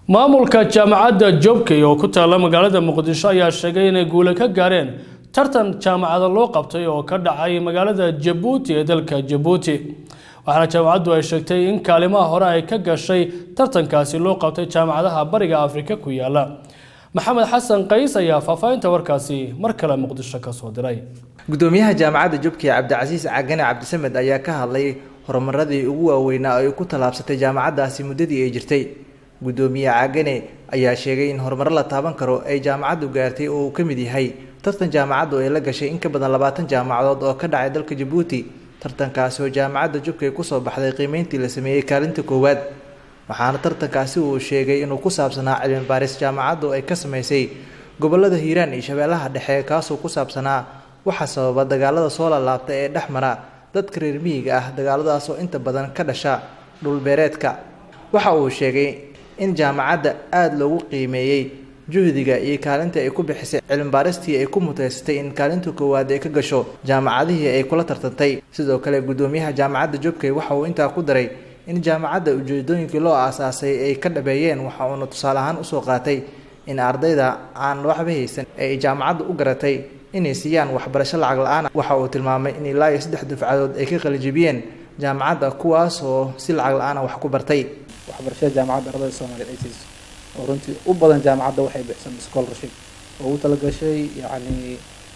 maamulka jaamacadda jobkey oo ku taalla magaalada muqdisho ayaa sheegay inay guule ka gaareen tartan jaamacada loo qabtay oo ka dhacay magaalada jabuuti ee dalka jabuuti waxaana jaamacaddu ay sheegtay in kaalimaha hore ay ka gashay tartankaasi loo qabtay jaamacadaha bariga afrika ku yaala maxamed xasan qays ayaa faahfaahinta warkaasi mar kale muqdisho ka soo diray gudoomiyaha jaamacadda jubkey cabdicasiis cagane cabdisamed ayaa ka hadlay horumaradii ugu waaweynaa ay ku tallaabsatay jaamacaddaasi muddadii ay jirtay gudoomiye cagane ayaa sheegay in horumaro la taaban karo ay jaamacaddu gaartay oo uu ka mid yahay tartan jaamacaddu ay la gashay in ka badan labaatan jaamacadood oo ka dhacay dalka jabuuti tartankaasi oo jaamacadda jubkey kusoo baxday qiimeyntii la sameeyey kaalinta koowaad waxaana tartankaasi uu sheegay inuu ku saabsanaa cilmi baaris jaamacaddu ay ka sameysay gobolada hiiraan iyo shabeellaha dhexe kaasoo ku saabsanaa waxaa sababa dagaalada soo laalaabta ee dhex mara dadka reer miyiga ah dagaaladaas oo inta badan ka dhasha dhulbeereedka waxa uu sheegay in jaamacadda aada loogu qiimeeyey juhdiga iyo kaalinta ay ku bixisay cilmibaaristii ay ku muteysatay in kaalinta koowaad ay ka gasho jaamacadihii ay kula tartantay sidoo kale gudoomiyaha jaamacadda jubkey waxa uu intaa ku daray in jaamacadda ujeedooyinkii loo aasaasay ay ka dhabeeyeen waxa uuna tusaale ahaan usoo qaatay in ardayda aan waxba haysan ee ay jaamacadda u garatay inay siiyaan waxbarasho lacag la-aan waxa uu tilmaamay in ilaa iyo saddex dufcadood ay ka qalijibiyeen jaamacadda kuwaas oo si lacag la-aana wax ku bartay waxbarashada jaamacadda ardayda soomaaliyeed ay siiso oo runtii u badan jaamacadda waxay bixsan scholarship oo ugu talagashay yacni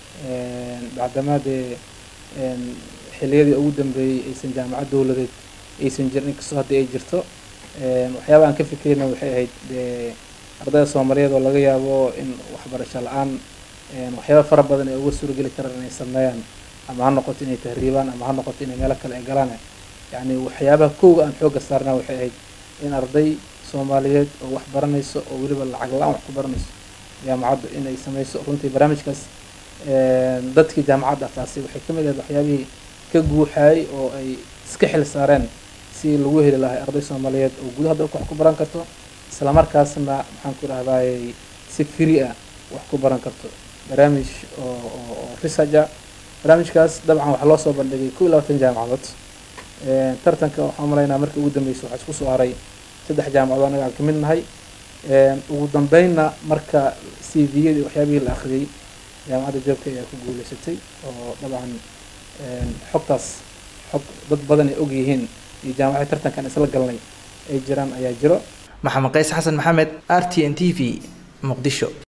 bacdamaadee xilliyadii ugu dambeeyey aysan jaamacad dowladeed aysan jirin inkastoo haddii ay jirto waxyaaba aan ka fikirna waxay ahayd dee ardayda soomaaliyeed oo laga yaabo in waxbarasho la-aan waxyaaba fara badan ay uga suurageli karaan inay sameeyaan ama ha noqoto inay tahriibaan ama ha noqoto inay meelo kale ay galaan yacni waxyaabaha kowga aan xoogga saarnaa waxay ahayd in arday soomaaliyeed oo wax baranayso oo weliba lacag la-aan wax ku baranayso jaamacaddu inay sameyso runtii barnaamijkaas dadkii jaamacadda asaasay waxay ka mid ahayd waxyaabihii ka guuxaayay oo ay iska xil saareen si lagu heli lahay arday soomaaliyeed oo gudaha dalka wax ku baran karto islamarkaasna maxaan ku dhahdaayey si free ah wax ku baran karto barnaamij oo oo research ah barnaamijkaas dabcan waxaa loo soo bandhigay kow iyo labaatan jaamacadood tartanka waxaan malaynaa markii ugu dambeysay waxaa isku soo haray saddex jaamacadood anaga aan ka mid nahay ugu dambeynna marka c v-yadii waxyaabihii la akhriyey jaamacadda joobka ayaa ku guuleysatay oo dabcan xogtaas xog dad badan ay og yihiin iyo jaamacadii tartankan isla galnay ay jiraan ayaa jiro maxamed qays xasan maxamed r t n t v muqdisho